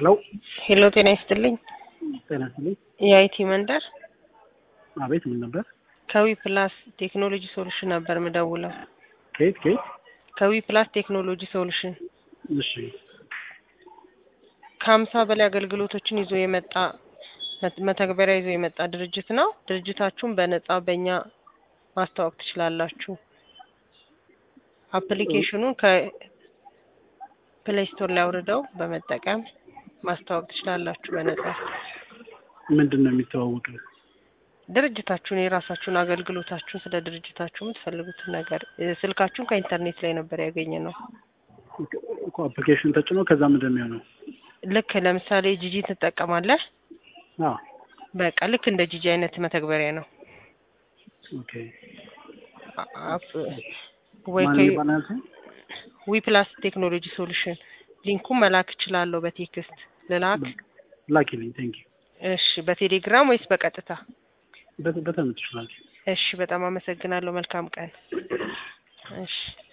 ሄሎ ሄሎ ጤና ይስጥልኝ። ጤና ይስጥልኝ። የአይቲ መንደር አቤት ምን ነበር? ከዊ ፕላስ ቴክኖሎጂ ሶሉሽን ነበር ምደውለው። ከየት ከየት? ከዊ ፕላስ ቴክኖሎጂ ሶሉሽን እሺ ከሀምሳ በላይ አገልግሎቶችን ይዞ የመጣ መት- መተግበሪያ ይዞ የመጣ ድርጅት ነው። ድርጅታችሁን በነጻ በእኛ ማስተዋወቅ ትችላላችሁ። አፕሊኬሽኑን ከፕሌይ ስቶር ላይ አውርደው በመጠቀም ማስተዋወቅ ትችላላችሁ በነጻ። ምንድን ነው የሚተዋወቀው? ድርጅታችሁን የራሳችሁን አገልግሎታችሁን ስለ ድርጅታችሁ የምትፈልጉትን ነገር እ፣ ስልካችሁን ከኢንተርኔት ላይ ነበር ያገኘ ነው። እኮ አፕሊኬሽን ተጭኖ ከዛ ምንድን ነው የሚሆነው? ልክ ለምሳሌ ጂጂ ትጠቀማለህ። አዎ በቃ ልክ እንደ ጂጂ አይነት መተግበሪያ ነው። ኦኬ። አ- አፕ- ወይ ማን ከ- ይባላል ያልከኝ? ዊ ፕላስ ቴክኖሎጂ ሶሉሽን ሊንኩን መላክ እችላለሁ በቴክስት ልላክ። ላኪልኝ። ቴንክ ዩ። እሺ በቴሌግራም ወይስ በቀጥታ? በተመችሽ ላኪ። እሺ በጣም አመሰግናለሁ። መልካም ቀን። እሺ